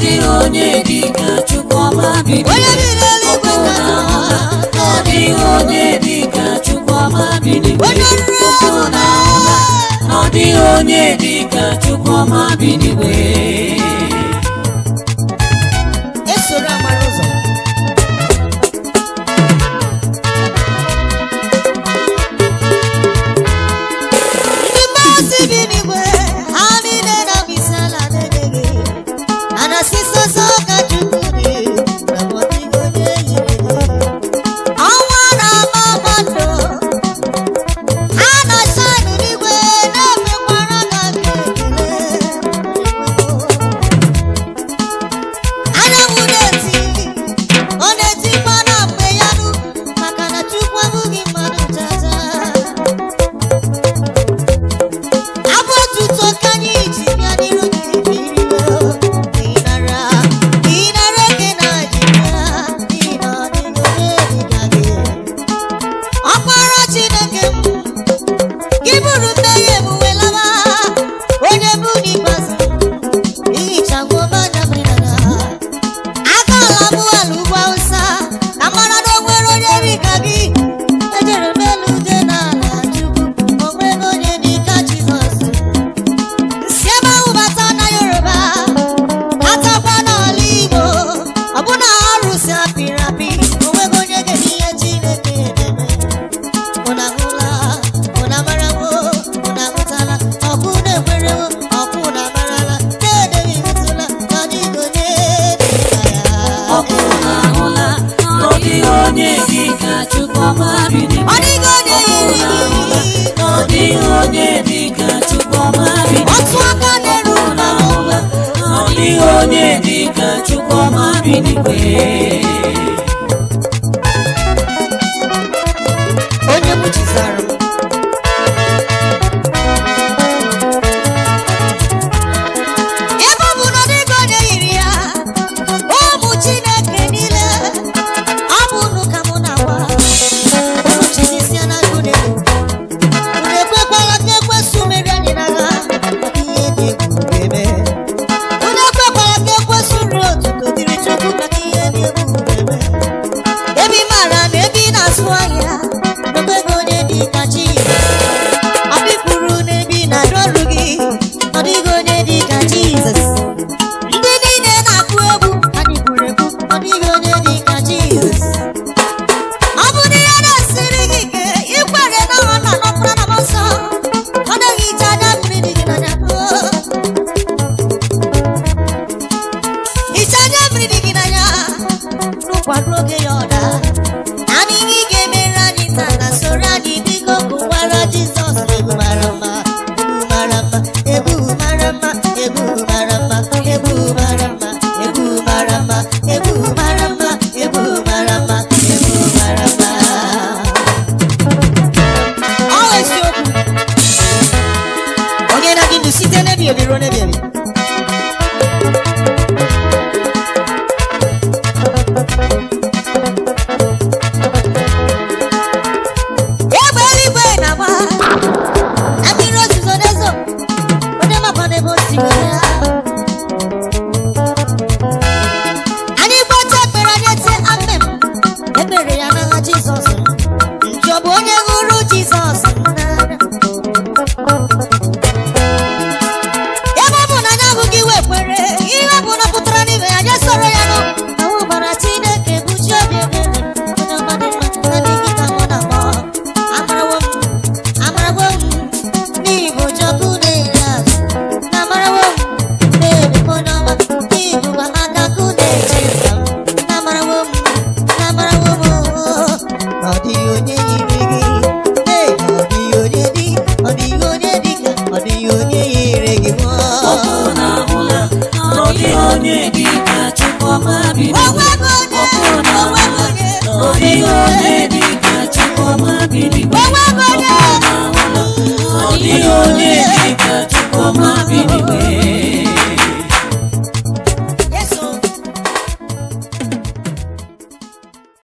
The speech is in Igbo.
dịghị onye dị ka Chukwuma bi onye bi n'eluigwe Ọkụ ka na ahụla na ọ dịghị onye dị ka Chukwuma bi n'igwe onye nri Ọkụ na ahụla na ọ dịghị onye dị ka Chukwuma bi n'igwe esoro amara ụzọ ndị mmasị bi n'igwe ha niile na-abụ isi ala na-enye gị a na-asị sọsọ ka chukwu dị na ọ dịghị onye yiri gị ọnwa na-ama mmadụ ha na-ashanụ n'igwe na-emekwara ka gị ekele anyanwụ na-eti ọ na-etikwa na mgbe ya nụ maka na chukwu abụghị mmadụ chacha abụ otuto ka anyị ji bịa n'iru gị iriwo ịnara ịnara eke na ji bịa n'ihi na ọ dịghị onye dịka gị ọkpara chineke m gị bụrụ mmehie m wee lawa onye bụ n'ikpeazụ ihichagbu ọbanya mmiri na agaala m ala ugwu awụsa ka mara na o nwere onye dị ka gị ejere m elu ude n'ala chukwu o nwere onye dị ka jizọs si ebe ahụ bata na yoruba batakwa n'ala igbo ọbụna arụsị apịrị apị o nweghị onye ga-eme ihe chineke edeme ụna hụla ụna marawo ụna hụtala ọkụ na-ekwerewo ọkụ na amarala na-edeghị hụtụla na dịghị onye dị ka ya Ọkụ na ahụla na ọ dịghị onye dị ka Chukwuma bi ọ n'igwe dịghị onye Ọkụ yiri na ahụla gị na ọ dịghị onye dị ka Chukwuma bi n'igwe otu aka na-eru Ọkụ na ahụla na ọ dịghị onye dị ka Chukwuma bi n'igwe onye mụchizara m ebe ọ bụ na ọ dịghị onye yiri ya ụmụ chineke niile ọ bụ unu ka mụ na-agwa unu chizisia na unu unu ekwekwala ka ekwesị meri anyị n'agha maka ihe dị egwu eme unu ekwekwala ka ekwesị nri otuto dịrị chukwu maka ihe dị egwu eme ebe ị maara na ebe ị na-azụ ahịa n'onweghị onye dị ka chi ọbịpụrụ n'ebe ị na-arụ ọrụ gị ọ dịghị onye dị ka jizọs ndị niile na-akụ egwu anyị gburu egwu ọ dịghị onye dị ka jizọs ọ bụ na ihe na-esiri gị ike ikwere na ọ na nọpụrụ na nsọ ọ dịghị ije anya mmiri dị gị n'anya ije anya mmiri dị gị n'anya n'ụkwado oge ya ọda naanị ihe ị ga-emere anyị taa na soro anyị dịka ọkụ gwara jizọs egwu mara mma egwu mara mma egwu mara mma egwu mara mma egwu mara mma egwu mara mma egwu mara mma egwu mara mma ọ bụ eziokwu onye na-adị ndụ site n'ebi ebi ruo n'ebi ebi egbe eluigwe na-agba na mmiri ozuzo na-ezo onye makwa n'ebe o si were ya anyị gbata ekpere anyị ete amen ekpere ya n'agha jizọs njọ bụ onye hụrụ jizọs n'anya ebe ọ bụ na anyị ahụghị iwe kwere ihe ọ bụ na pụtara n'ime ya anyị soro ya nụ ahụ gbara chineke bụ chi obi ebere onye ọma dị mma ebe nkịta mụ na mọ amarawo m amarawo m n'igbo jọbụ na-eri azụ na amarawo m na-eri m onye ọma n'igbo gwa aka kụ na-eche nka m na amarawo m na amarawo m ọ dịghị onye yiri gị ee ọ dịghị onye dị ọ dịghị onye dị ka ọ dịghị onye yiri gị mụọ Ọkụ na ahụla na ọ dịghị onye dị ka Chukwuma bi n'igwe onwego onye Ọkụ na onwego ahụla onye na ọ dịghị onye dị ka Chukwuma bi n'igwe onwego onye Ọ dịghị onye dị ka Chukwuma bi